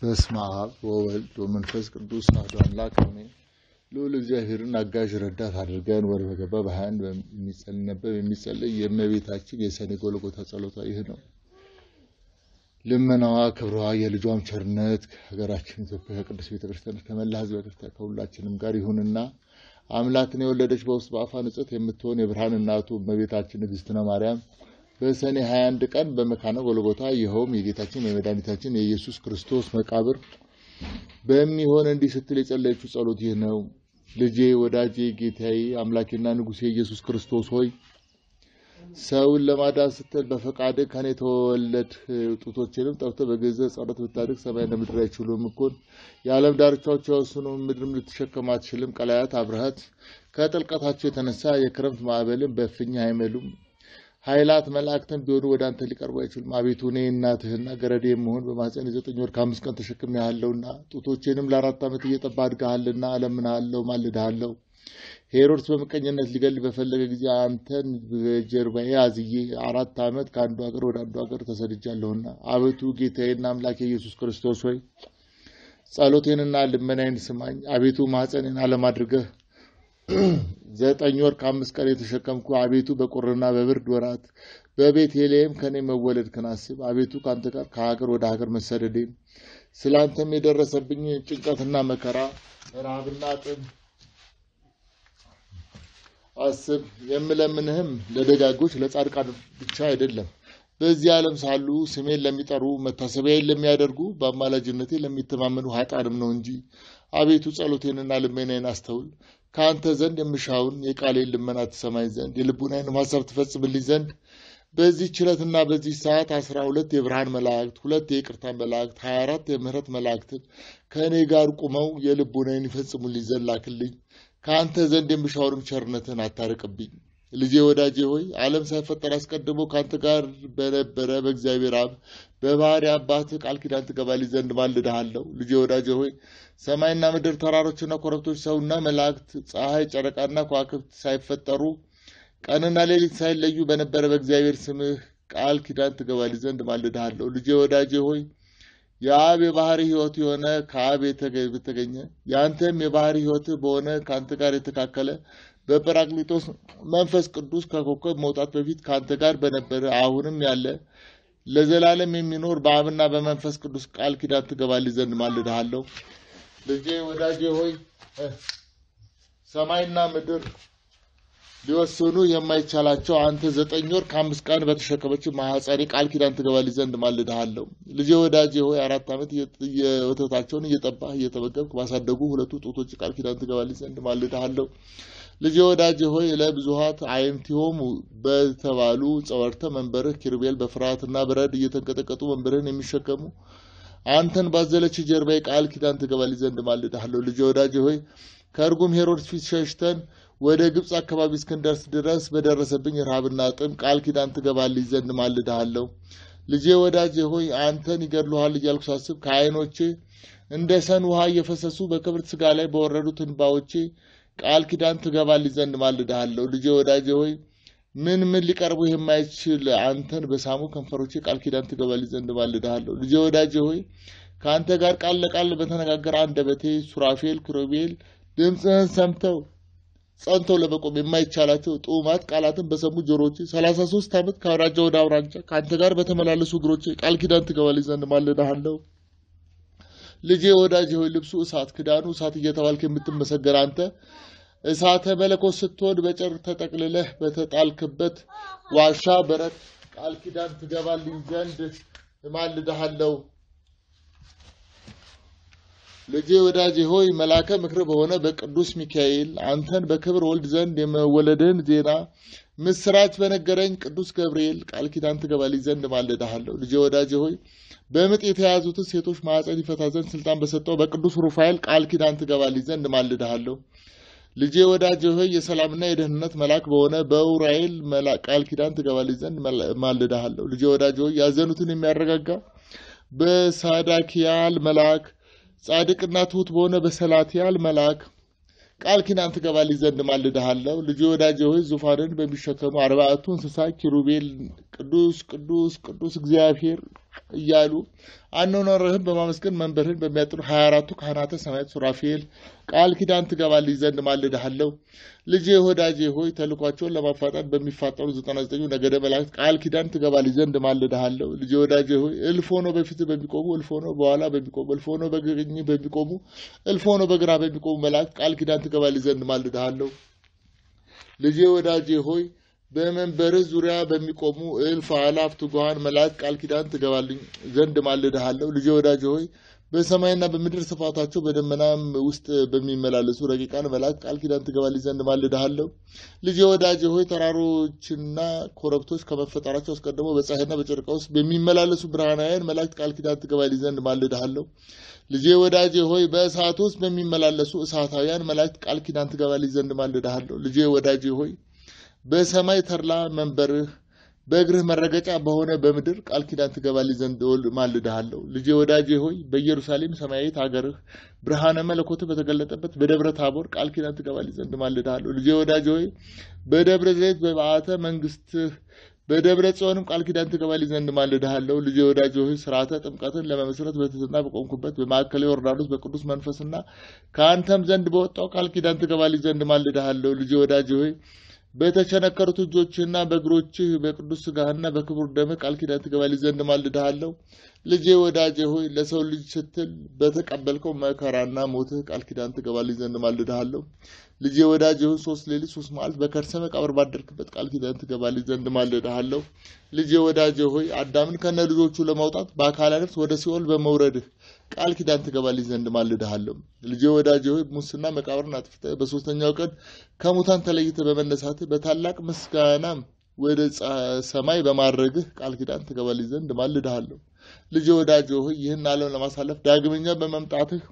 በስመ አብ ወወልድ ወመንፈስ ቅዱስ አሐዱ አምላክ አሜን። ልዑል እግዚአብሔርን አጋዥ ረዳት አድርገን ወር በገባ በሀያ አንድ የሚነበብ የሚጸለይ የእመቤታችን የሰኔ ጎልጎታ ጸሎቷ ይህ ነው። ልመናዋ ክብሯ፣ የልጇም ቸርነት ከሀገራችን ኢትዮጵያ ከቅዱስ ቤተክርስቲያን ከመላ ሕዝበ ክርስቲያን ከሁላችንም ጋር ይሁንና አምላክን የወለደች በውስጥ በአፋ ንጽሕት የምትሆን የብርሃን እናቱ እመቤታችን ንግሥትነ ማርያም በሰኔ 21 ቀን በመካነ ጎልጎታ ይኸውም የጌታችን የመድኃኒታችን የኢየሱስ ክርስቶስ መቃብር በሚሆን እንዲህ ስትል የጸለየችው ጸሎት ይህ ነው። ልጄ፣ ወዳጄ፣ ጌታዬ፣ አምላኬና ንጉሴ ኢየሱስ ክርስቶስ ሆይ ሰውን ለማዳን ስትል በፈቃድ ከኔ ተወለድ ጡቶችንም ጠብተህ በገንዘብ ጸሎት ብታድግ ሰማይና ምድር አይችሉም እኮን የዓለም ዳርቻዎች የወስኑ ምድርም ልትሸከም አትችልም። ቀላያት አብረሃት ከጥልቀታቸው የተነሳ የክረምት ማዕበልን በእፍኝ አይመሉም። ኃይላት መላእክትን ቢሆኑ ወደ አንተ ሊቀርቡ አይችሉም። አቤቱ እኔ እናትህና ገረዴ የመሆን በማኅፀን የዘጠኝ ወር ከአምስት ቀን ተሸክሜሃለሁና ጡቶቼንም ለአራት ዓመት እየጠባህ አድገሃልና እለምንሃለሁ፣ ማልድሃለሁ። ሄሮድስ በምቀኝነት ሊገል በፈለገ ጊዜ አንተን በጀርባዬ አዝዬ አራት ዓመት ከአንዱ ሀገር ወደ አንዱ ሀገር ተሰድጃለሁና አቤቱ ጌታዬና አምላኬ ኢየሱስ ክርስቶስ ሆይ ጸሎቴንና ልመናዬን ስማኝ። አቤቱ ማኅፀኔን ዓለም አድርገህ ዘጠኝ ወር ከአምስት ቀን የተሸከምኩ አቤቱ በቁርና በብርድ ወራት በቤተልሔም ከኔ መወለድክን አስብ። አቤቱ ከአንተ ጋር ከሀገር ወደ ሀገር መሰደዴን ስለ አንተም የደረሰብኝ ጭንቀትና መከራ ረሃብና ጥም አስብ። የምለምንህም ለደጋጎች ለጻድቃን ብቻ አይደለም፣ በዚህ ዓለም ሳሉ ስሜን ለሚጠሩ መታሰቢያዬን ለሚያደርጉ በአማላጅነቴ ለሚተማመኑ ኃጥአንም ነው እንጂ። አቤቱ ጸሎቴንና ልመናዬን አስተውል። ከአንተ ዘንድ የምሻውን የቃሌን ልመና ትሰማኝ ዘንድ የልቡናዬንም ሀሳብ ትፈጽምልኝ ዘንድ በዚህ ችለትና በዚህ ሰዓት አስራ ሁለት የብርሃን መላእክት ሁለት የይቅርታ መላእክት ሀያ አራት የምህረት መላእክትን ከእኔ ጋር ቁመው የልቡናዬን ይፈጽሙልኝ ዘንድ ላክልኝ። ከአንተ ዘንድ የምሻውንም ቸርነትን አታርቅብኝ። ልጄ ወዳጄ ሆይ ዓለም ሳይፈጠር አስቀድሞ ከአንተ ጋር በነበረ በእግዚአብሔር አብ በባህሪ አባትህ ቃል ኪዳን ትገባልኝ ዘንድ ማልድሃለሁ። ልጄ ወዳጄ ሆይ ሰማይና ምድር፣ ተራሮችና ኮረብቶች፣ ሰውና መላእክት፣ ፀሐይ፣ ጨረቃና ከዋክብት ሳይፈጠሩ ቀንና ሌሊት ሳይለዩ በነበረ በእግዚአብሔር ስምህ ቃል ኪዳን ትገባልኝ ዘንድ ማልድሃለሁ። ልጄ ወዳጄ ሆይ የአብ የባህሪ ሕይወት የሆነ ከአብ የተገኘ የአንተም የባህሪ ሕይወትህ በሆነ ከአንተ ጋር የተካከለ በጰራቅሊጦስ መንፈስ ቅዱስ ከኮከብ መውጣት በፊት ከአንተ ጋር በነበረ አሁንም ያለ ለዘላለም የሚኖር በአብና በመንፈስ ቅዱስ ቃል ኪዳን ትገባልኝ ዘንድ ማልድሃለሁ። ልጄ ወዳጄ ሆይ ሰማይና ምድር ሊወስኑ የማይቻላቸው አንተ ዘጠኝ ወር ከአምስት ቀን በተሸከመች ማኅፀኔ ቃል ኪዳን ትገባልኝ ዘንድ ማልድሃለሁ። ልጄ ወዳጄ ሆይ አራት ዓመት ወተታቸውን እየጠባህ እየተመገብክ ባሳደጉ ሁለቱ ጡቶች ቃል ኪዳን ትገባልኝ ዘንድ ማልድሃለሁ። ልጄ ወዳጄ ሆይ ለብዙኃት አዕይንቲሆሙ በተባሉ ጸወርተ መንበርህ ኪሩቤል በፍርሃትና በረድ እየተንቀጠቀጡ መንበርህን የሚሸከሙ አንተን ባዘለች ጀርባዬ ቃል ኪዳን ትገባልኝ ዘንድ ማልድሃለሁ። ልጄ ወዳጄ ሆይ ከእርጉም ሄሮድስ ፊት ሸሽተን ወደ ግብፅ አካባቢ እስክንደርስ ድረስ በደረሰብኝ ረሃብና ጥም ቃል ኪዳን ትገባልኝ ዘንድ ማልድሃለሁ። ልጄ ወዳጄ ሆይ አንተን ይገድሉሃል እያልኩ ሳስብ ከዓይኖቼ እንደ ሰን ውሃ እየፈሰሱ በክብርት ሥጋ ላይ በወረዱት እንባዎቼ ቃል ኪዳን ትገባልኝ ዘንድ ማልድሃለሁ። ልጄ ወዳጄ ሆይ ምን ምን ሊቀርቡ የማይችል አንተን በሳሙ ከንፈሮቼ ቃል ኪዳን ትገባልኝ ዘንድ ማልድሃለሁ። ልጄ ወዳጄ ሆይ ከአንተ ጋር ቃል ለቃል በተነጋገረ አንደበቴ ሱራፌል ኪሩቤል ድምፅህን ሰምተው ጸንተው ለመቆም የማይቻላቸው ጥዑማት ቃላትን በሰሙ ጆሮቼ ሰላሳ ሶስት ዓመት ከአውራጃ ወደ አውራጃ ከአንተ ጋር በተመላለሱ እግሮቼ ቃል ኪዳን ትገባልኝ ዘንድ ማልድሃለሁ። ልጄ ወዳጄ ሆይ ልብሱ እሳት ክዳኑ እሳት እየተባልክ የምትመሰገን አንተ እሳተ መለኮት ስትሆን በጨርቅ ተጠቅልለህ በተጣልክበት ዋሻ በረት ቃል ኪዳን ትገባልኝ ዘንድ እማልድሃለሁ። ልጄ ወዳጄ ሆይ መላከ ምክር በሆነ በቅዱስ ሚካኤል አንተን በክብር ወልድ ዘንድ የመወለድህን ዜና ምስራች በነገረኝ ቅዱስ ገብርኤል ቃል ኪዳን ትገባልኝ ዘንድ ማልድሃለሁ። ልጄ ወዳጄ ሆይ በምጥ የተያዙትን ሴቶች ማኅፀን ይፈታ ዘንድ ስልጣን በሰጠው በቅዱስ ሩፋኤል ቃል ኪዳን ትገባልኝ ዘንድ ማልድሃለሁ። ልጄ ወዳጄ ሆይ የሰላምና የደህንነት መልአክ በሆነ በኡራኤል ቃል ኪዳን ትገባልኝ ዘንድ ማልድሃለሁ። ልጄ ወዳጄ ሆይ ያዘኑትን የሚያረጋጋ በሳዳኪያል መልአክ ጻድቅና ትሑት በሆነ በሰላትያል መልአክ ቃል ኪዳን ትገባልኝ ዘንድ ማልድሃለሁ። ልጄ ወዳጄ ሆይ ዙፋንን በሚሸከሙ አርባዕቱ እንስሳ ኪሩቤል ቅዱስ ቅዱስ ቅዱስ እግዚአብሔር እያሉ አኗኗርህን በማመስገን መንበርህን በሚያጥኑ ሀያ አራቱ ካህናተ ሰማያት ሱራፌል ቃል ኪዳን ትገባልኝ ዘንድ ማልድሃለሁ። ልጄ ወዳጄ ሆይ ተልኳቸውን ለማፋጠን በሚፋጠኑ ዘጠና ዘጠኙ ነገደ መላእክት ቃል ኪዳን ትገባልኝ ዘንድ ማልድሃለሁ። ልጄ ወዳጄ ሆይ እልፍ ሆነው በፊት በሚቆሙ እልፍ ሆነው በኋላ በሚቆሙ እልፍ ሆነው በቀኝ በሚቆሙ እልፍ ሆነው በግራ በሚቆሙ መላእክት ቃል ኪዳን ትገባልኝ ዘንድ ማልድሃለሁ። ልጄ ወዳጄ ሆይ በመንበርህ ዙሪያ በሚቆሙ እልፍ አእላፍ ትጉሃን መላእክት ቃል ኪዳን ትገባልኝ ዘንድ ማልድሃለሁ። ልጄ ወዳጄ ሆይ በሰማይና በምድር ስፋታቸው በደመናም ውስጥ በሚመላለሱ ረቂቃን መላእክት ቃል ኪዳን ትገባልኝ ዘንድ ማልድሃለሁ። ልጄ ወዳጄ ሆይ ተራሮችና ኮረብቶች ከመፈጠራቸው አስቀድሞ በፀሐይና በጨረቃ ውስጥ በሚመላለሱ ብርሃናውያን መላእክት ቃል ኪዳን ትገባልኝ ዘንድ ማልድሃለሁ። ልጄ ወዳጄ ሆይ በእሳት ውስጥ በሚመላለሱ እሳታውያን መላእክት ቃል ኪዳን ትገባልኝ ዘንድ ማልድሃለሁ። ልጄ ወዳጄ ሆይ በሰማይ ተድላ መንበርህ በእግርህ መረገጫ በሆነ በምድር ቃል ኪዳን ትገባልኝ ዘንድ ማልድሃለሁ። ልጄ ወዳጄ ሆይ በኢየሩሳሌም ሰማያዊት ሀገርህ ብርሃነ መለኮትህ በተገለጠበት በደብረ ታቦር ቃል ኪዳን ትገባልኝ ዘንድ ማልድሃለሁ። ልጄ ወዳጄ ሆይ በደብረ ዘይት በበዓተ መንግስትህ በደብረ ጽዮንም ቃል ኪዳን ትገባልኝ ዘንድ ማልድሃለሁ። ልጄ ወዳጄ ሆይ ስርዓተ ጥምቀትን ለመመስረት በትሕትና በቆምኩበት በማዕከላዊ ዮርዳኖስ በቅዱስ መንፈስና ከአንተም ዘንድ በወጣው ቃል ኪዳን ትገባልኝ ዘንድ ማልድሃለሁ። ልጄ ወዳጄ ሆይ በተቸነከሩት እጆችህና በእግሮችህ በቅዱስ ሥጋህና በክቡር ደምህ ቃል ኪዳን ትገባልኝ ዘንድ ማልድሃለሁ። ልጄ ወዳጄ ሆይ ለሰው ልጅ ስትል በተቀበልከው መከራና ሞትህ ቃል ኪዳን ትገባልኝ ዘንድ ማልድሃለሁ። ልጄ ወዳጄ ሆይ ሶስት ሌሊት ሶስት መዓልት በከርሰ መቃብር ባደርክበት ቃል ኪዳን ትገባልኝ ዘንድ ማልድሃለሁ። ልጄ ወዳጄ ሆይ አዳምን ከነ ልጆቹ ለማውጣት በአካለ ነፍስ ወደ ሲኦል በመውረድህ ቃል ኪዳን ትገባልኝ ዘንድ ማልድሃለሁ። ልጄ ወዳጄ ሆይ ሙስና መቃብርን አጥፍተህ በሶስተኛው ቀን ከሙታን ተለይተህ በመነሳትህ በታላቅ ምስጋናም ወደ ሰማይ በማድረግህ ቃል ኪዳን ትገባልኝ ዘንድ ማልድሃለሁ። ልጄ ወዳጄ ሆይ ይህን ዓለም ለማሳለፍ ዳግመኛ በመምጣትህ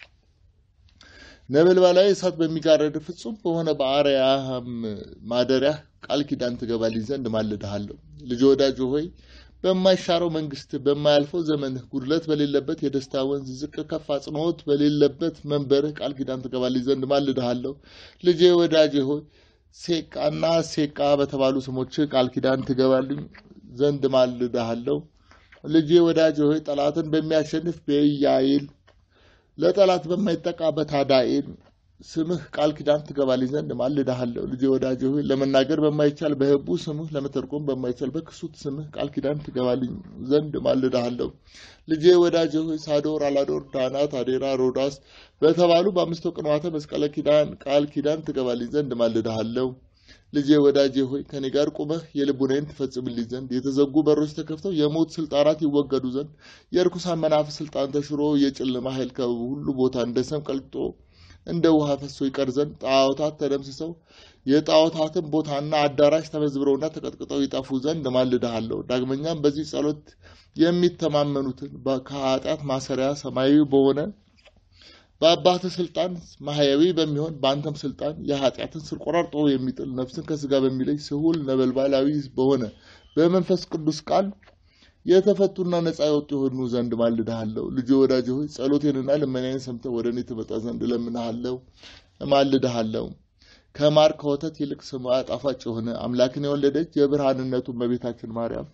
ነበልባላዊ እሳት በሚጋረድ ፍጹም በሆነ በአርያም ማደሪያ ቃል ኪዳን ትገባልኝ ዘንድ ማልድሃለሁ። ልጄ ወዳጄ ሆይ በማይሻረው መንግስት በማያልፈው ዘመንህ ጉድለት በሌለበት የደስታ ወንዝ ዝቅ ከፍ አጽንዖት በሌለበት መንበርህ ቃል ኪዳን ትገባልኝ ዘንድ ማልድሃለሁ። ልጄ ወዳጄ ሆይ ሴቃና ሴቃ በተባሉ ስሞች ቃል ኪዳን ትገባልኝ ዘንድ ማልድሃለሁ። ልጄ ወዳጄ ሆይ ጠላትን በሚያሸንፍ በኢያኤል ለጠላት በማይጠቃ በታዳኤል ስምህ ቃል ኪዳን ትገባልኝ ዘንድ ማልድሃለሁ። ልጄ ወዳጄ ሆይ ለመናገር በማይቻል በህቡ ስምህ ለመተርጎም በማይቻል በክሱት ስምህ ቃል ኪዳን ትገባልኝ ዘንድ ማልድሃለሁ። ልጄ ወዳጄ ሆይ ሳዶር፣ አላዶር፣ ዳናት፣ አዴራ፣ ሮዳስ በተባሉ በአምስቱ ቅንዋተ መስቀለ ኪዳን ቃል ኪዳን ትገባልኝ ዘንድ ማልድሃለሁ። ልጄ ወዳጄ ሆይ ከኔ ጋር ቁመህ የልቡናዬን ትፈጽምልኝ ዘንድ የተዘጉ በሮች ተከፍተው የሞት ስልጣናት ይወገዱ ዘንድ የርኩሳን መናፍስት ስልጣን ተሽሮ የጨለማ ኃይል ከሁሉ ቦታ እንደ ሰም ቀልጦ እንደ ውሃ ፈሶ ይቀር ዘንድ ጣዖታት ተደምስሰው የጣዖታትን ቦታና አዳራሽ ተመዝብረውና ተቀጥቅጠው ይጠፉ ዘንድ ማልድሃለሁ። ዳግመኛም በዚህ ጸሎት የሚተማመኑትን ከኃጢአት ማሰሪያ ሰማያዊ በሆነ በአባትህ ስልጣን ማህያዊ በሚሆን በአንተም ስልጣን የኃጢአትን ስር ቆራርጦ የሚጥል ነፍስን ከስጋ በሚለይ ስሁል ነበልባላዊ በሆነ በመንፈስ ቅዱስ ቃል የተፈቱና ነፃ የወጡ የሆኑ ዘንድ ማልድሃለሁ። ልጄ ወዳጄ ሆይ ጸሎቴንና ልመናዬን ሰምተህ ወደ እኔ ትመጣ ዘንድ እለምንሃለሁ፣ እማልድሃለሁ። ከማር ከወተት ይልቅ ስሟ ጣፋጭ የሆነ አምላክን የወለደች የብርሃንነቱ እመቤታችን ማርያም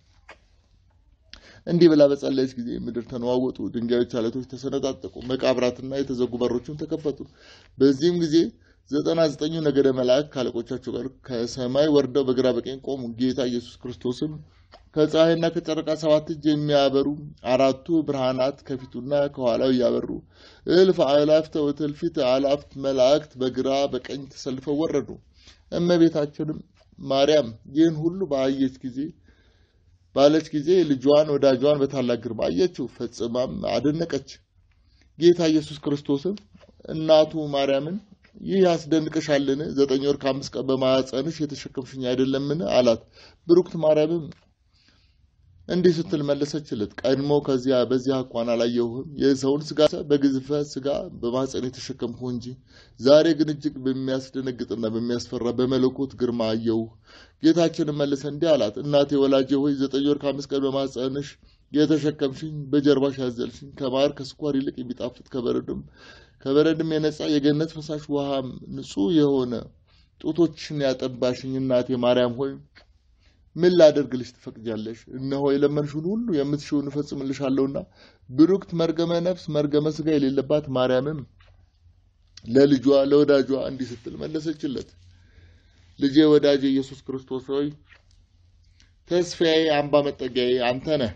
እንዲህ ብላ በጸለየች ጊዜ ምድር ተነዋወጡ፣ ድንጋዮች አለቶች ተሰነጣጠቁ፣ መቃብራትና የተዘጉ በሮችም ተከፈቱ። በዚህም ጊዜ ዘጠና ዘጠኙ ነገደ መላእክት ካለቆቻቸው ጋር ከሰማይ ወርደው በግራ በቀኝ ቆሙ። ጌታ ኢየሱስ ክርስቶስም ከፀሐይና ከጨረቃ ሰባት እጅ የሚያበሩ አራቱ ብርሃናት ከፊቱና ከኋላው እያበሩ እልፍ አእላፍተ ወትእልፊተ አእላፍት መላእክት በግራ በቀኝ ተሰልፈው ወረዱ። እመቤታችንም ማርያም ይህን ሁሉ ባየች ጊዜ ባለች ጊዜ ልጇን ወዳጇን በታላቅ ግርማ አየችው፣ ፈጽማም አደነቀች። ጌታ ኢየሱስ ክርስቶስም እናቱ ማርያምን ይህ ያስደንቅሻልን? ዘጠኝ ወር ከአምስት ቀን በማኅፀንሽ የተሸከምሽኝ አይደለምን? አላት። ብሩክት ማርያምም እንዲህ ስትል መለሰችለት፣ ቀድሞ ከዚያ በዚያ አኳን አላየሁህም። የሰውን ስጋ በግዝፈት ስጋ በማኅፀን የተሸከምሁ እንጂ ዛሬ ግን እጅግ በሚያስደነግጥና በሚያስፈራ በመለኮት ግርማ አየሁህ። ጌታችንም መለሰ እንዲህ አላት፣ እናቴ ወላጄ ሆይ ዘጠኝ ወር ከአምስት ቀን በማኅፀንሽ የተሸከምሽኝ በጀርባሽ ያዘልሽኝ ከማር ከስኳር ይልቅ የሚጣፍጥ ከበረድም ከበረድም የነጻ የገነት ፈሳሽ ውሃም ንጹሕ የሆነ ጡቶችን ያጠባሽኝ እናቴ ማርያም ሆይ ምን ላደርግልሽ ትፈቅጃለሽ? እነሆ የለመንሽውን ሁሉ የምትሽውን እፈጽምልሻለሁና። ብሩክት መርገመ ነፍስ መርገመ ሥጋ የሌለባት ማርያምም ለልጇ ለወዳጇ እንዲህ ስትል መለሰችለት። ልጄ ወዳጄ ኢየሱስ ክርስቶስ ሆይ ተስፋዬ፣ አምባ መጠጊያዬ አንተ ነህ።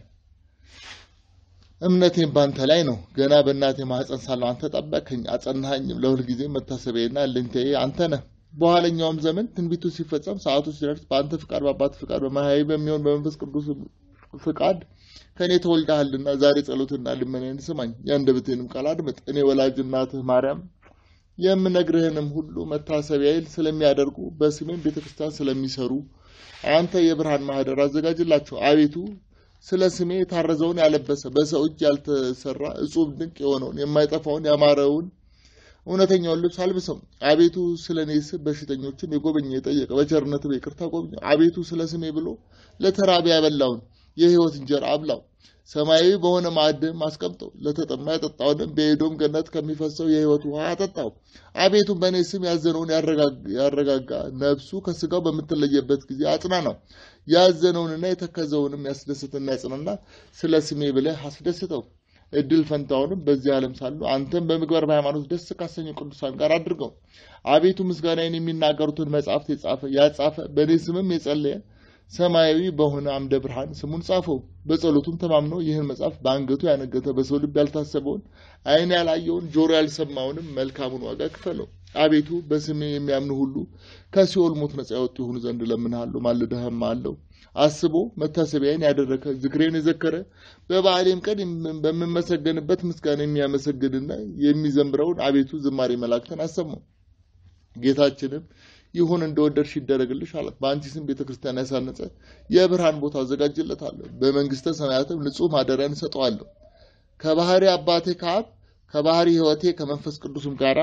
እምነቴም ባንተ ላይ ነው። ገና በእናቴ ማኅፀን ሳለሁ አንተ ጠበቅኸኝ፣ አጸናኸኝም። ለሁልጊዜ መታሰቢያዬና እልኝታዬ አንተ ነህ። በኋለኛውም ዘመን ትንቢቱ ሲፈጸም ሰዓቱ ሲደርስ በአንተ ፍቃድ፣ በአባት ፍቃድ፣ በማህያዊ በሚሆን በመንፈስ ቅዱስ ፍቃድ ከእኔ ተወልደሃልና ዛሬ ጸሎትና ልመናዬን ስማኝ፣ የአንደበቴንም ቃል አድምጥ። እኔ ወላጅ እናትህ ማርያም የምነግርህንም ሁሉ መታሰቢያዬን ስለሚያደርጉ በስሜም ቤተ ክርስቲያን ስለሚሰሩ አንተ የብርሃን ማህደር አዘጋጅላቸው። አቤቱ ስለ ስሜ የታረዘውን ያለበሰ በሰው እጅ ያልተሰራ እጹብ ድንቅ የሆነውን የማይጠፋውን ያማረውን እውነተኛውን ልብስ አልብሰው። አቤቱ ስለ እኔ ስም በሽተኞችን የጎበኘ የጠየቀ በቸርነት በይቅርታ ጎብኘ። አቤቱ ስለ ስሜ ብሎ ለተራቢ ያበላውን የሕይወት እንጀራ አብላው። ሰማያዊ በሆነ ማዕድም አስቀምጠው። ለተጠማ ያጠጣውንም በኤዶም ገነት ከሚፈሰው የሕይወት ውሃ አጠጣው። አቤቱ በእኔ ስም ያዘነውን ያረጋጋ፣ ነፍሱ ከስጋው በምትለየበት ጊዜ አጽናናው። ያዘነውንና የተከዘውንም ያስደስትና ያጽናና፣ ስለ ስሜ ብለህ አስደስተው። እድል ፈንታውንም በዚህ ዓለም ሳሉ አንተም በምግባር በሃይማኖት ደስ ካሰኙ ቅዱሳን ጋር አድርገው። አቤቱ ምስጋናዬን የሚናገሩትን መጽሐፍት የጻፈ ያጻፈ በእኔ ስምም የጸለየ ሰማያዊ በሆነ አምደ ብርሃን ስሙን ጻፈው። በጸሎቱም ተማምኖ ይህን መጽሐፍ በአንገቱ ያነገተ በሰው ልብ ያልታሰበውን ዓይን ያላየውን ጆሮ ያልሰማውንም መልካሙን ዋጋ ክፈለው። አቤቱ በስሜ የሚያምኑ ሁሉ ከሲኦል ሞት ነጻ ያወጡ የሆኑ ዘንድ እለምንሃለሁ፣ ማልደህም አለው። አስቦ መታሰቢያን ያደረገ ዝክሬን የዘከረ በበዓሌም ቀን በምመሰገንበት ምስጋና የሚያመሰግንና የሚዘምረውን አቤቱ ዝማሬ መላእክትን አሰማው። ጌታችንም ይሁን እንደወደድሽ ይደረግልሽ አላት። በአንቺ ስም ቤተ ክርስቲያን ያሳነጸ የብርሃን ቦታ አዘጋጅለታለሁ። በመንግስተ ሰማያትም ንጹሕ ማደሪያን እሰጠዋለሁ። ከባህሪ አባቴ ከአብ ከባህሪ ሕይወቴ ከመንፈስ ቅዱስም ጋራ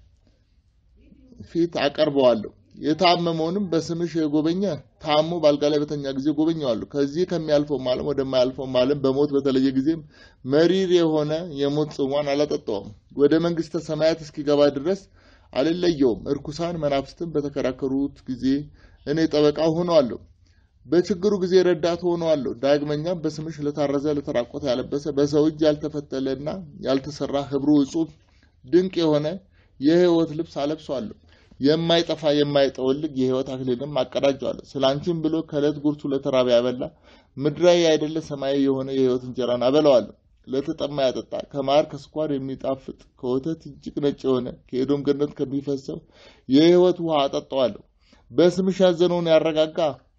ፊት አቀርበዋለሁ። የታመመውንም በስምሽ የጎበኘ ታሞ በአልጋ ላይ በተኛ ጊዜ ጎበኘዋለሁ። ከዚህ ከሚያልፈውም ዓለም ወደማያልፈውም ዓለም በሞት በተለየ ጊዜም መሪር የሆነ የሞት ጽዋን አላጠጣውም። ወደ መንግስተ ሰማያት እስኪገባ ድረስ አልለየውም። እርኩሳን መናፍስትን በተከራከሩት ጊዜ እኔ ጠበቃ ሆነዋለሁ፣ በችግሩ ጊዜ ረዳት ሆነዋለሁ። ዳግመኛም በስምሽ ለታረዘ ለተራቆተ ያለበሰ በሰው እጅ ያልተፈተለና ያልተሰራ ህብሩ እጹብ ድንቅ የሆነ የሕይወት ልብስ አለብሰዋለሁ። የማይጠፋ የማይጠወልግ የሕይወት አክሊልም አቀዳጀዋለሁ። ስለ አንቺም ብሎ ከዕለት ጉርሱ ለተራበ ያበላ ምድራዊ አይደለ ሰማያዊ የሆነ የሕይወት እንጀራን አበላዋለሁ። ለተጠማ ያጠጣ ከማር ከስኳር የሚጣፍጥ ከወተት እጅግ ነጭ የሆነ ከኤዶም ገነት ከሚፈሰው የሕይወት ውሃ አጠጣዋለሁ። በስምሽ ያዘነውን ያረጋጋ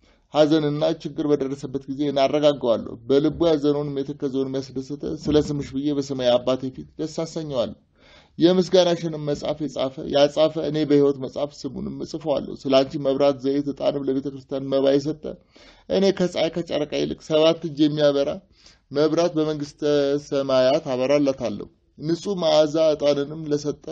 ሐዘንና ችግር በደረሰበት ጊዜ እናረጋጋዋለሁ። በልቡ ያዘነውንም የተከዘውንም ያስደሰተ ስለ ስምሽ ብዬ በሰማይ አባቴ ፊት ደስ አሰኘዋለሁ። የምስጋናሽንም መጽሐፍ የጻፈ ያጻፈ እኔ በሕይወት መጽሐፍ ስሙንም እጽፈዋለሁ። ስለ አንቺ መብራት፣ ዘይት፣ ዕጣንም ለቤተ ክርስቲያን መባ የሰጠ እኔ ከፀሐይ ከጨረቃ ይልቅ ሰባት እጅ የሚያበራ መብራት በመንግስተ ሰማያት አበራላታለሁ። ንጹሕ መዓዛ ዕጣንንም ለሰጠ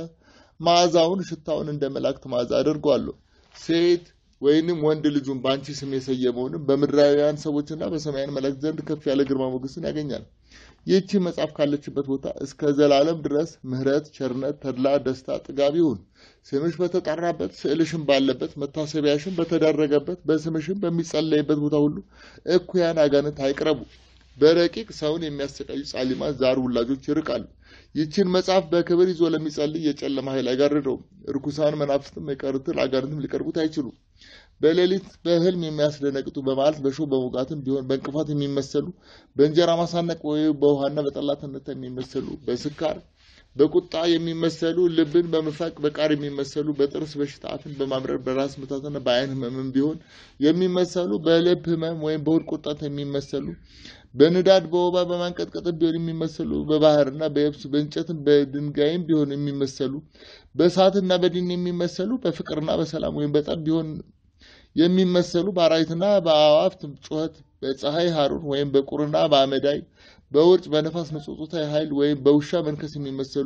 መዓዛውን ሽታውን እንደ መላእክት መዓዛ አድርጓለሁ። ሴት ወይንም ወንድ ልጁን በአንቺ ስም የሰየመውንም በምድራውያን ሰዎችና በሰማያን መላእክት ዘንድ ከፍ ያለ ግርማ ሞገስን ያገኛል። ይህቺ መጽሐፍ ካለችበት ቦታ እስከ ዘላለም ድረስ ምሕረት፣ ቸርነት፣ ተድላ፣ ደስታ፣ ጥጋብ ይሁን። ስምሽ በተጠራበት ስዕልሽም ባለበት መታሰቢያሽም በተደረገበት በስምሽም በሚጸለይበት ቦታ ሁሉ እኩያን አጋንንት አይቅረቡ። በረቂቅ ሰውን የሚያሰቃዩ ጻሊማን ዛር ውላጆች ይርቃሉ። ይችን መጽሐፍ በክብር ይዞ ለሚጸልይ የጨለማ ኃይል አይጋርደውም። እርኩሳን መናፍስትም የቀሩትን አጋንንትም ሊቀርቡት አይችሉም። በሌሊት በሕልም የሚያስደነግጡ በመዓልት በሾህ በሙጋትም ቢሆን በእንቅፋት የሚመሰሉ በእንጀራ ማሳነቅ ወይ በውሃና በጠላትነት የሚመሰሉ በስካር በቁጣ የሚመሰሉ ልብን በመፋቅ በቃር የሚመሰሉ በጥርስ በሽታ አፍን በማምረር በራስ ምታትና በዓይን ሕመምም ቢሆን የሚመሰሉ በልብ ሕመም ወይም በሆድ ቁርጠት የሚመሰሉ በንዳድ በወባ በማንቀጥቀጥ ቢሆን የሚመሰሉ በባህርና በየብስ በእንጨትም በድንጋይም ቢሆን የሚመሰሉ በእሳትና በዲን የሚመሰሉ በፍቅርና በሰላም ወይም በጠብ ቢሆን የሚመሰሉ በአራዊትና በአዕዋፍት ጩኸት በፀሐይ ሐሩር ወይም በቁርና በአመዳይ በውርጭ በነፋስ መጾጾታዊ ኃይል ወይም በውሻ መንከስ የሚመሰሉ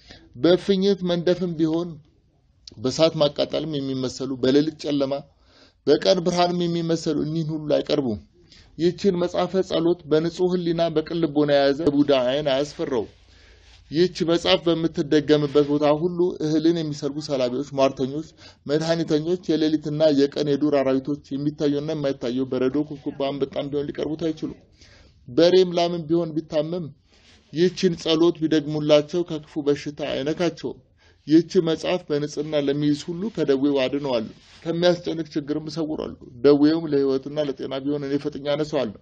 በእፍኝት መንደፍም ቢሆን በእሳት ማቃጠልም የሚመሰሉ በሌሊት ጨለማ በቀን ብርሃንም የሚመሰሉ እኒህን ሁሉ አይቀርቡም። ይህችን መጽሐፈ ጸሎት በንጹሕ ሕሊና በቅን ልቦና የያዘ ቡዳ ዓይን አያስፈራው። ይህች መጽሐፍ በምትደገምበት ቦታ ሁሉ እህልን የሚሰርጉ ሰላቢዎች፣ ሟርተኞች፣ መድኃኒተኞች፣ የሌሊትና የቀን የዱር አራዊቶች የሚታየውና የማይታየው በረዶ፣ ኩብኩባ፣ አንበጣም ቢሆን ሊቀርቡት አይችሉም። በሬም ላምም ቢሆን ቢታመም ይህችን ጸሎት ቢደግሙላቸው ከክፉ በሽታ አይነካቸውም። ይህች መጽሐፍ በንጽህና ለሚይዝ ሁሉ ከደዌው አድነዋለሁ፣ ከሚያስጨንቅ ችግርም እሰውራለሁ። ደዌውም ለሕይወትና ለጤና ቢሆን እኔ ፈጥኜ አነሳዋለሁ።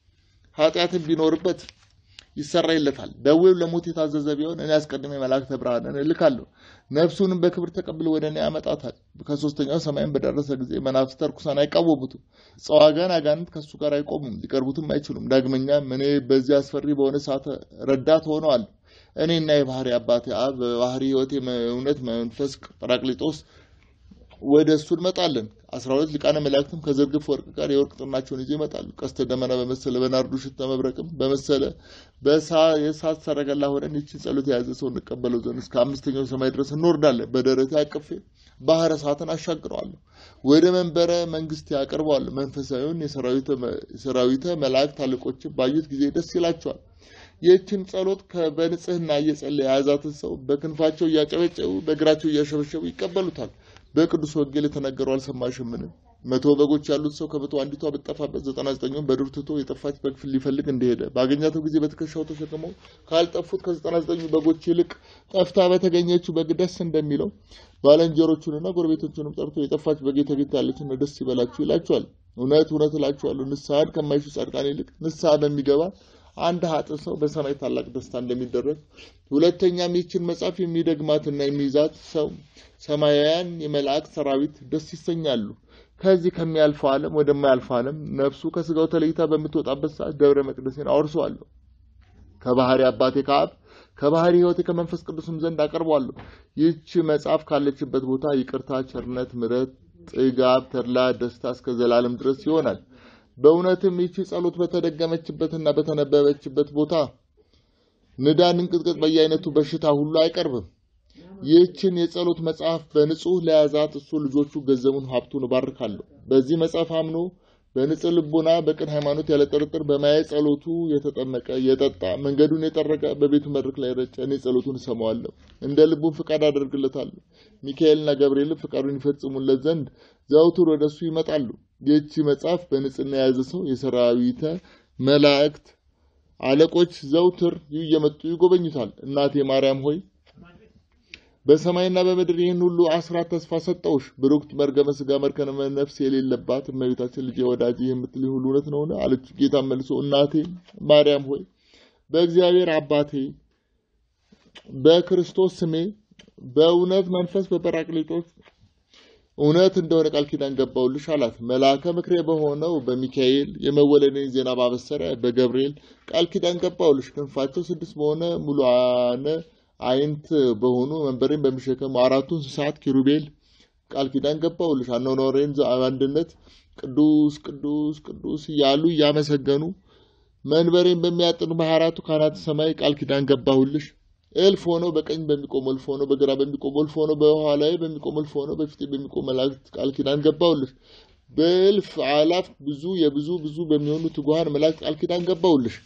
ኃጢአትም ቢኖርበት ይሰራይለታል። ደዌው ለሞት የታዘዘ ቢሆን እኔ አስቀድሜ መላእክተ ብርሃንን እልካለሁ፣ ነፍሱንም በክብር ተቀብሎ ወደ እኔ ያመጣታል። ከሶስተኛው ሰማይም በደረሰ ጊዜ መናፍስት ርኩሳን አይቃወሙትም፣ ጸዋጋን አጋንንት ከእሱ ጋር አይቆሙም፣ ሊቀርቡትም አይችሉም። ዳግመኛም እኔ በዚህ አስፈሪ በሆነ ሰዓት ረዳት ሆነዋለሁ። እኔና የባህሪ አባቴ አብ በባህሪ ሕይወቴ እውነት መንፈስ ጰራቅሊጦስ ወደ እሱ እንመጣለን። አስራ ሁለት ሊቃነ መላእክትም ከዝርግፍ ወርቅ ጋር የወርቅ ጥናቸውን ይዘው ይመጣሉ። ቀስተ ደመና በመሰለ በናርዱ ሽታ መብረቅም በመሰለ የእሳት ሰረገላ ሆነን ይችን ጸሎት የያዘ ሰው እንቀበለው ዘንድ እስከ አምስተኛው ሰማይ ድረስ እንወርዳለን። በደረቴ አቅፌ ባህረ እሳትን አሻግረዋለሁ፣ ወደ መንበረ መንግስት ያቀርበዋለሁ። መንፈሳዊውን የሰራዊተ መላእክት አለቆችን ባዩት ጊዜ ደስ ይላቸዋል። ይህችን ጸሎት በንጽህና እየጸለየ የያዛትን ሰው በክንፋቸው እያጨበጨቡ በእግራቸው እያሸበሸቡ ይቀበሉታል። በቅዱስ ወንጌል የተነገረው አልሰማሽምን? መቶ በጎች ያሉት ሰው ከመቶ አንዲቷ ብትጠፋበት ዘጠና ዘጠኙን በዱር ትቶ የጠፋች በግ ሊፈልግ እንደሄደ ባገኛተው ጊዜ በትከሻው ተሸክመው ካልጠፉት ከዘጠና ዘጠኙ በጎች ይልቅ ጠፍታ በተገኘችው በግ ደስ እንደሚለው ባልንጀሮቹንና ጎረቤቶቹንም ጠርቶ የጠፋች በግ ተገኝታለችና ደስ ይበላችሁ ይላቸዋል። እውነት እውነት እላችኋለሁ ንስሐን ከማይሹ ጻድቃን ይልቅ ንስሐ በሚገባ አንድ ኃጥእ ሰው በሰማይ ታላቅ ደስታ እንደሚደረግ፣ ሁለተኛም ይህችን መጽሐፍ የሚደግማትና የሚይዛት ሰው ሰማያውያን የመላእክት ሰራዊት ደስ ይሰኛሉ። ከዚህ ከሚያልፈው ዓለም ወደማያልፈው ዓለም ነፍሱ ከስጋው ተለይታ በምትወጣበት ሰዓት ደብረ መቅደሴን አወርሰዋለሁ። ከባህሪ አባቴ ከአብ ከባህሪ ሕይወቴ ከመንፈስ ቅዱስም ዘንድ አቀርበዋለሁ። ይህች መጽሐፍ ካለችበት ቦታ ይቅርታ፣ ቸርነት፣ ምሕረት፣ ጥጋብ፣ ተድላ፣ ደስታ እስከ ዘላለም ድረስ ይሆናል። በእውነትም ይቺ ጸሎት በተደገመችበትና በተነበበችበት ቦታ ንዳድ፣ እንቅጥቅጥ፣ በየአይነቱ በሽታ ሁሉ አይቀርብም። ይህችን የጸሎት መጽሐፍ በንጹህ ለያዛት እሱ ልጆቹ ገንዘቡን ሀብቱን እባርካለሁ። በዚህ መጽሐፍ አምኖ በንጽህ ልቦና በቅን ሃይማኖት ያለ ጥርጥር በማየ ጸሎቱ የተጠመቀ የጠጣ መንገዱን የጠረገ በቤቱ መድረክ ላይ ረጨ። እኔ ጸሎቱን እሰማዋለሁ፣ እንደ ልቡን ፍቃድ አደርግለታለሁ። ሚካኤልና ገብርኤልም ፍቃዱን ይፈጽሙለት ዘንድ ዘውትር ወደ እሱ ይመጣሉ። ይህቺ መጽሐፍ በንጽህና የያዘ ሰው የሰራዊተ መላእክት አለቆች ዘውትር እየመጡ ይጎበኙታል። እናቴ ማርያም ሆይ በሰማይና በምድር ይህን ሁሉ አስራት ተስፋ ሰጠውሽ። ብሩክት መርገመ ስጋ መርከነ ነፍስ የሌለባት እመቤታችን ልጄ ወዳጅ የምትል ሁሉ እውነት ነውን? አለች። ጌታ መልሶ እናቴ ማርያም ሆይ በእግዚአብሔር አባቴ በክርስቶስ ስሜ በእውነት መንፈስ በጰራቅሊጦስ እውነት እንደሆነ ቃል ኪዳን ገባውልሽ አላት። መልአከ ምክሬ በሆነው በሚካኤል የመወለድን ዜና ባበሰረ በገብርኤል ቃል ኪዳን ገባውልሽ። ክንፋቸው ስድስት በሆነ ሙሉአነ አይንት በሆኑ መንበሬን በሚሸከሙ አራቱ እንስሳት ኪሩቤል ቃል ኪዳን ገባውልሽ። አኗኗሬን አንድነት ቅዱስ ቅዱስ ቅዱስ እያሉ እያመሰገኑ መንበሬን በሚያጥኑ በሀያ አራቱ ካህናተ ሰማይ ቃል ኪዳን ገባሁልሽ። እልፍ ሆነው በቀኝ በሚቆም እልፍ ሆነው በግራ በሚቆም እልፍ ሆነው በኋላዬ በሚቆም እልፍ ሆነው በፊቴ በሚቆም መላእክት ቃል ኪዳን ገባሁልሽ። በእልፍ አላፍ ብዙ የብዙ ብዙ በሚሆኑ ትጉሃን መላእክት ቃል ኪዳን ገባሁልሽ።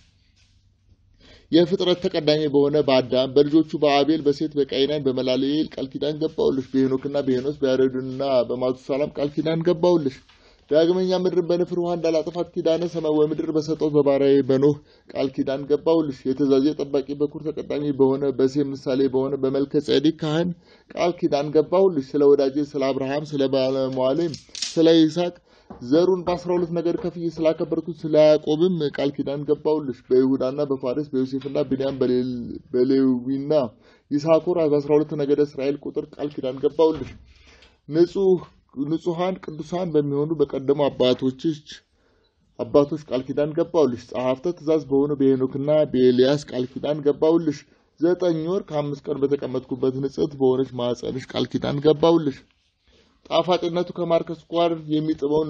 የፍጥረት ተቀዳሚ በሆነ በአዳም በልጆቹ በአቤል በሴት በቃይናን በመላልኤል ቃል ኪዳን ገባሁልሽ። በሄኖክና በሄኖስ በያሬድና በማቱሳላም ቃል ኪዳን ገባሁልሽ። ዳግመኛ ምድርን በንፍር ውሃ እንዳላጠፋት ኪዳነ ሰማይ ወምድር በሰጠው በባሪያዬ በኖህ ቃል ኪዳን ገባሁልሽ። የትእዛዜ ጠባቂ በኩር ተቀዳሚ በሆነ በሴም ምሳሌ በሆነ በመልከ ጼዴቅ ካህን ቃል ኪዳን ገባሁልሽ። ስለ ወዳጄ ስለ አብርሃም ስለ ባለሟሌም ስለ ይስሐቅ ዘሩን በአስራ ሁለት ነገድ ከፍዬ ስላከበርኩት ስለ ያዕቆብም ቃል ኪዳን ገባሁልሽ። በይሁዳና በፋሬስ በዮሴፍና ብንያም በሌዊና ይሳኮር በአስራ ሁለት ነገደ እስራኤል ቁጥር ቃል ኪዳን ገባሁልሽ። ንጹህ ንጹሐን ቅዱሳን በሚሆኑ በቀደሙ አባቶችሽ አባቶች ቃል ኪዳን ገባሁልሽ። ጸሐፍተ ትእዛዝ በሆኑ በሄኖክና በኤልያስ ቃል ኪዳን ገባሁልሽ። ዘጠኝ ወር ከአምስት ቀን በተቀመጥኩበት ንጽሕት በሆነች ማኅፀንሽ ቃል ኪዳን ገባሁልሽ። ጣፋጭነቱ ከማር ከስኳር የሚጥመው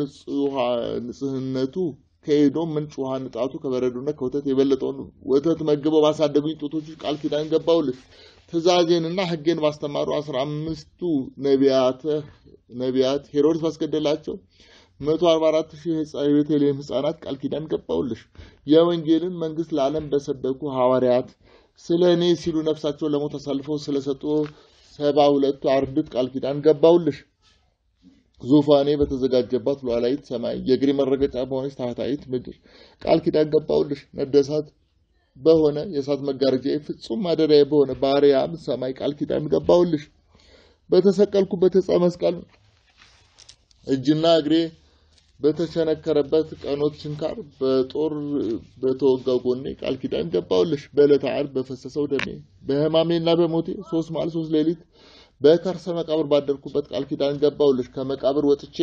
ንጽህነቱ ከኤዶም ምንጭ ውሃ ንጣቱ ከበረዶና ከወተት የበለጠውን ወተት መግበው ባሳደጉኝ ጡቶች ቃል ኪዳን ገባሁልሽ። ትእዛዜንና ሕጌን ባስተማሩ አስራ አምስቱ ነቢያተ ነቢያት ሄሮድስ ባስገደላቸው መቶ አርባ አራት ሺህ የቤተልሔም ሕፃናት ቃል ኪዳን ገባሁልሽ። የወንጌልን መንግሥት ለዓለም በሰበኩ ሐዋርያት ስለ እኔ ሲሉ ነፍሳቸውን ለሞት አሳልፈው ስለሰጡ ሰባ ሁለቱ አርድእት ቃል ኪዳን ገባሁልሽ። ዙፋኔ በተዘጋጀባት ሉዓላዊት ሰማይ የእግሬ መረገጫ በሆነች ታህታዊት ምድር ቃል ኪዳን ገባሁልሽ። ነደሳት በሆነ የእሳት መጋረጃ ፍጹም ማደሪያ በሆነ በአርያም ሰማይ ቃል ኪዳን ገባሁልሽ። በተሰቀልኩበት ዕፀ መስቀል እጅና እግሬ በተቸነከረበት ቀኖት ችንካር በጦር በተወጋው ጎኔ ቃል ኪዳን ገባሁልሽ። በዕለተ ዓርብ በፈሰሰው ደሜ በሕማሜና በሞቴ ሶስት መዓል ሶስት ሌሊት በከርሰ መቃብር ባደርኩበት ቃል ኪዳን ገባሁልሽ። ከመቃብር ወጥቼ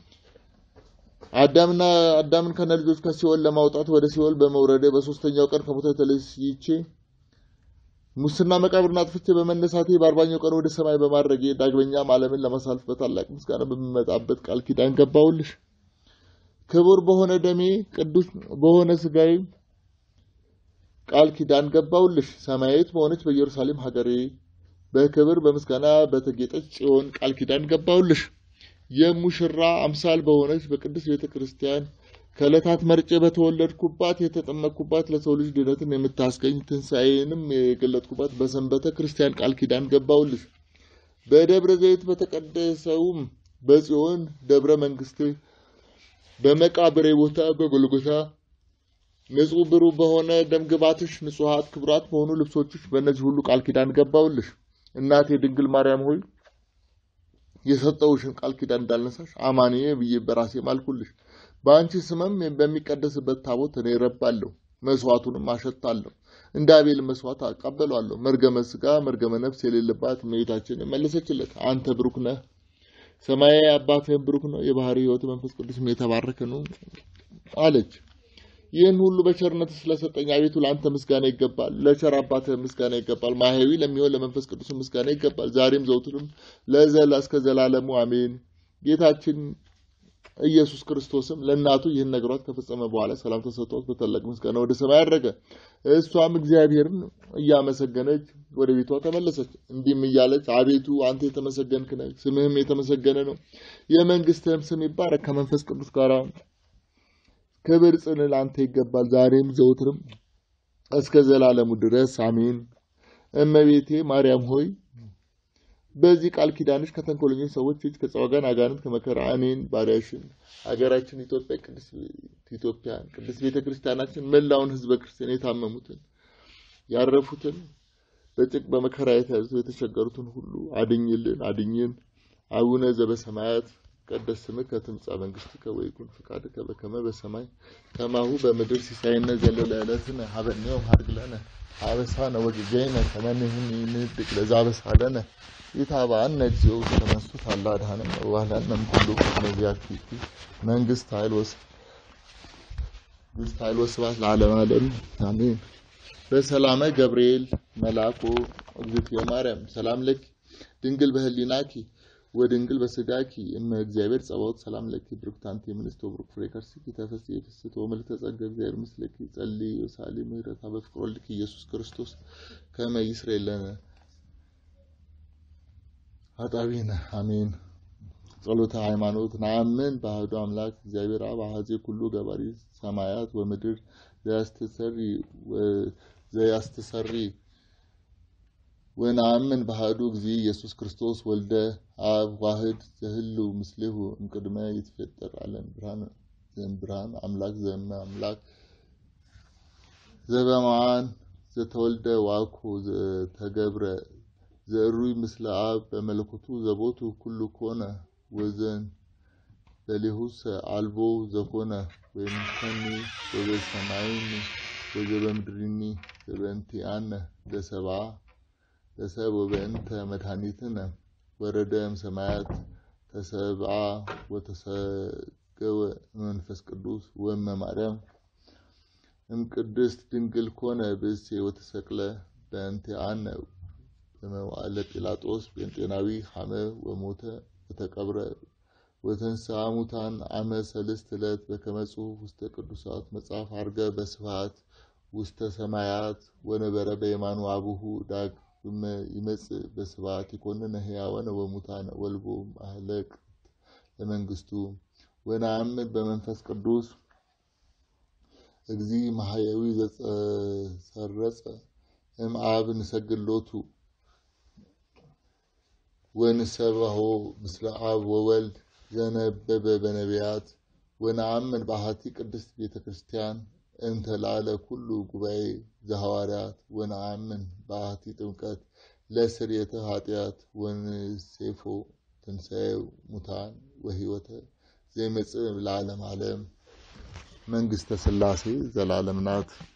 አዳምና አዳምን ከነ ልጆች ከሲኦል ለማውጣት ወደ ሲኦል በመውረዴ በሶስተኛው ቀን ከሞት ተለይቼ ሙስና መቃብርን አጥፍቼ በመነሳቴ በአርባኛው ቀን ወደ ሰማይ በማድረጌ ዳግመኛም ዓለምን ለማሳልፍ በታላቅ ምስጋና በሚመጣበት ቃል ኪዳን ገባሁልሽ። ክቡር በሆነ ደሜ ቅዱስ በሆነ ስጋዬ ቃል ኪዳን ገባሁልሽ። ሰማያዊት በሆነች በኢየሩሳሌም ሀገሬ በክብር በምስጋና በተጌጠች ጽዮን ቃል ኪዳን ገባሁልሽ። የሙሽራ አምሳል በሆነች በቅድስት ቤተ ክርስቲያን ከዕለታት መርጬ በተወለድኩባት የተጠመቅኩባት ለሰው ልጅ ድነትን የምታስገኝ ትንሣኤንም የገለጥኩባት በሰንበተ ክርስቲያን ቃል ኪዳን ገባሁልሽ። በደብረ ዘይት በተቀደሰውም በጽዮን ደብረ መንግስት በመቃብሬ ቦታ በጎልጎታ ንጹሕ ብሩህ በሆነ ደምግባትሽ ንጹሐት ክቡራት በሆኑ ልብሶችሽ በእነዚህ ሁሉ ቃል ኪዳን ገባሁልሽ። እናቴ ድንግል ማርያም ሆይ የሰጠውሽን ቃል ኪዳን እንዳልነሳሽ አማኔ ብዬ በራሴ ማልኩልሽ። በአንቺ ስምም በሚቀደስበት ታቦት እኔ ረባለሁ፣ መስዋዕቱንም አሸታለሁ። እንደ አቤል መስዋዕት አቀበሏለሁ። መርገመ ስጋ መርገመ ነፍስ የሌለባት እመቤታችን መለሰችለት፣ አንተ ብሩክ ነህ፣ ሰማያዊ አባትህም ብሩክ ነው፣ የባህሪ ሕይወት መንፈስ ቅዱስም የተባረከ ነው አለች። ይህን ሁሉ በቸርነት ስለሰጠኝ አቤቱ ለአንተ ምስጋና ይገባል። ለቸር አባትህ ምስጋና ይገባል። ማህያዊ ለሚሆን ለመንፈስ ቅዱስ ምስጋና ይገባል። ዛሬም ዘውትርም ለዘላ እስከ ዘላለሙ አሜን። ጌታችን ኢየሱስ ክርስቶስም ለእናቱ ይህን ነግሯት ከፈጸመ በኋላ ሰላም ተሰጥቷት በታላቅ ምስጋና ወደ ሰማይ አረገ። እሷም እግዚአብሔርን እያመሰገነች ወደ ቤቷ ተመለሰች። እንዲህም እያለች አቤቱ አንተ የተመሰገንክ ነህ፣ ስምህም የተመሰገነ ነው። የመንግስትህም ስም ይባረክ ከመንፈስ ቅዱስ ጋር ክብር ጽን ለአንተ ይገባል፣ ዛሬም ዘውትርም እስከ ዘላለሙ ድረስ አሜን። እመቤቴ ማርያም ሆይ በዚህ ቃል ኪዳንሽ ከተንኮለኞች ሰዎች እጅ ከጸዋጋን አጋንንት ከመከራ እኔን ባሪያሽን ሀገራችን ኢትዮጵያ ቅድስት ኢትዮጵያን ቅድስት ቤተ ክርስቲያናችን መላውን ሕዝበ ክርስቲያን የታመሙትን ያረፉትን በጭቅ በመከራ የተያዙ የተቸገሩትን ሁሉ አድኝልን አድኝን። አቡነ ዘበሰማያት ይትቀደስ ስምከ ትምጻእ መንግሥትከ ወይኩን ፈቃድከ በከመ በሰማይ ከማሁ በምድር ሲሳየነ ዘለለ ዕለትነ ሀበነ ዮም ሀድግ ለነ አበሳነ ወጌጋየነ ከመ ንሕነኒ ንኅድግ ለዘአበሳለነ ኢታብአነ እግዚኦ ውስተ መንሱት አላ አድኀነነ ወባልሐነ እምኩሉ ነቢያት መንግስት ኃይል ወስ መንግስት ኃይል ወስብሐት ለዓለመ ዓለም አሜን። በሰላመ ገብርኤል መልአኩ እግዝእትየ ማርያም ሰላም ለኪ ድንግል በህሊናኪ ወድንግል በስጋኪ እመ እግዚአብሔር ጸባኦት ሰላም ለኪ ብሩክት አንቲ እምንእስት ወብሩክ ፍሬ ከርሥኪ ተፈሥሒ ፍስሕት ወምልዕተ ጸጋ እግዚአብሔር ምስለኪ ጸልዪ ወሳሊ ምህረታ በፍቅር ወልድኪ ኢየሱስ ክርስቶስ ከመ ይስረይ ለነ ኃጣውኢነ አሜን። ጸሎተ ሃይማኖት ነአምን በአሐዱ አምላክ እግዚአብሔር አብ አሐዜ ኩሉ ገባሪ ሰማያት ወምድር ዘያስተሰሪ ዘያስተሰሪ ወነአምን በአሐዱ እግዚእ ኢየሱስ ክርስቶስ ወልደ አብ ዋህድ ዘህልው ምስሌሁ እምቅድመ ይትፈጠር ዓለም ብርሃን ዘእምብርሃን አምላክ ዘእመ አምላክ ዘበማን ዘተወልደ ዋኮ ዘተገብረ ዘእሩይ ምስለ አብ በመለኮቱ ዘቦቱ ኩሉ ኮነ ወዘን በሌሁሰ አልቦ ዘኮነ ወይምሰኒ ወበሰማይኒ ወዘበምድሪኒ ዘበእንቲአነ ለሰብአ ለሰብ ወበእንተ መድኃኒትነ ወረደ እምሰማያት ተሰብአ ወተሰገወ መንፈስ ቅዱስ ወእመ ማርያም እምቅድስት ድንግል ኮነ ብእሴ ወተሰቅለ በእንቲአነ በመዋዕለ ጲላጦስ ጴንጤናዊ ሐመ ወሞተ ወተቀብረ ወተንሥአ እሙታን አመ ሰልስት ዕለት በከመ ጽሑፍ ውስተ ቅዱሳት መጽሐፍ ዐርገ በስብሐት ውስተ ሰማያት ወነበረ በየማኑ አቡሁ ዳግመ ይመጽእ በስብሐት ይኰንነ ሕያዋነ ወሙታነ ወልቦ ማህለቅ ለመንግሥቱ ወነአምን በመንፈስ ቅዱስ እግዚእ ማሕየዊ ዘተሰረጸ እምአብ ንሰግድ ወንሰብሖ ምስለ አብ ወወልድ ዘነበበ በነቢያት ወነአምን በአሐቲ ቅድስት ቤተ ክርስቲያን እንተ ላዕለ ኩሉ ጉባኤ ዘሐዋርያት ወነአምን በአሐቲ ጥምቀት ለስርየተ ኃጢአት ወንሴፎ ትንሣኤ ሙታን ወሕይወተ ዘይመጽእ ለዓለም ዓለም። መንግሥተ ሥላሴ ዘላለም ናት።